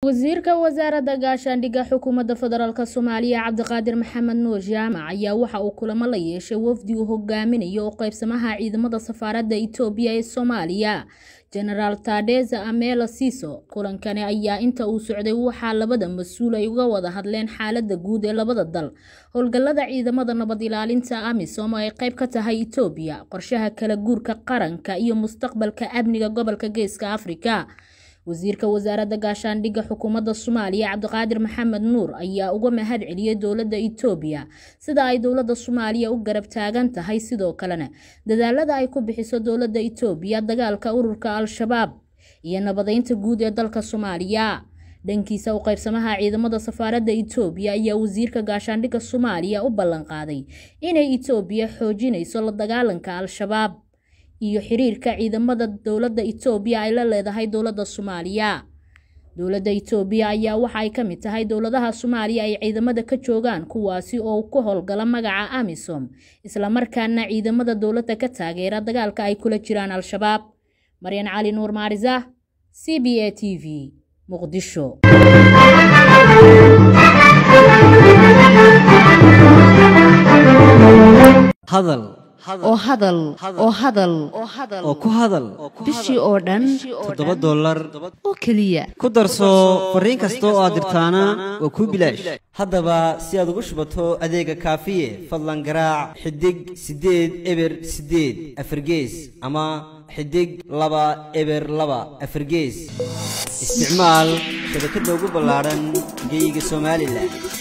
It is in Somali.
wasiirka wasaaradda gaashaandhigga xukuumadda federaalk soomaaliya cabdiqaadir maxamed nuur jaamac ayaa waxa uu kulamo la yeeshay wafdi uu hogaaminayo oo qaybsamaha ciidamada safaaradda itoobiya ee soomaaliya jenaraal tadeza amelo siso kulankani ayaa inta uu socday waxaa labada mas-uul ay uga wada hadleen xaalada guud ee labada dal howlgallada ciidamada nabad ilaalinta amisom oo ay qayb ka tahay itoobiya qorshaha kala guurka qaranka iyo mustaqbalka amniga gobolka geeska afrika wasiirka wasaaradda gaashaandhigga xukuumadda soomaaliya cabdiqaadir maxamed nuur ayaa uga mahad celiyey dowladda itoobiya sida ay dowladda soomaaliya u garab taagan tahay sidoo kalena dadaalada ay ku bixiso dowladda itoobiya dagaalka ururka al-shabaab iyo nabadeynta guud ee dalka soomaaliya dhankiisa u qaybsamaha ciidamada safaaradda itoobiya ayaa wasiirka gaashaandhigga soomaaliya u ballanqaaday inay itoobiya xoojinayso la dagaalanka al-shabaab iyo xiriirka ciidamada dowladda itoobiya ay la leedahay dowladda soomaaliya dowladda itoobiya ayaa waxa ay ka mid tahay dowladaha soomaaliya ay ciidamada ka joogaan kuwaasi oo ku howlgala magaca amisom islamarkaana ciidamada dowladda ka taageera dagaalka ay kula jiraan al-shabaab maryan cali nuur maarisa c b a t v muqdisho hadal oo hadal oo hadal oo ku hadal bishii oo dhan toddoba dollar oo keliya ku darso fariin kasta oo aad dirtaana waa kuu bilaash haddaba si aad ugu shubato adeega kaafiye fadlan garaac xidig siddeed eber siddeed afargees ama xidig laba eber laba afargees isticmaal shabakadda ugu ballaadhan geeyiga somalilan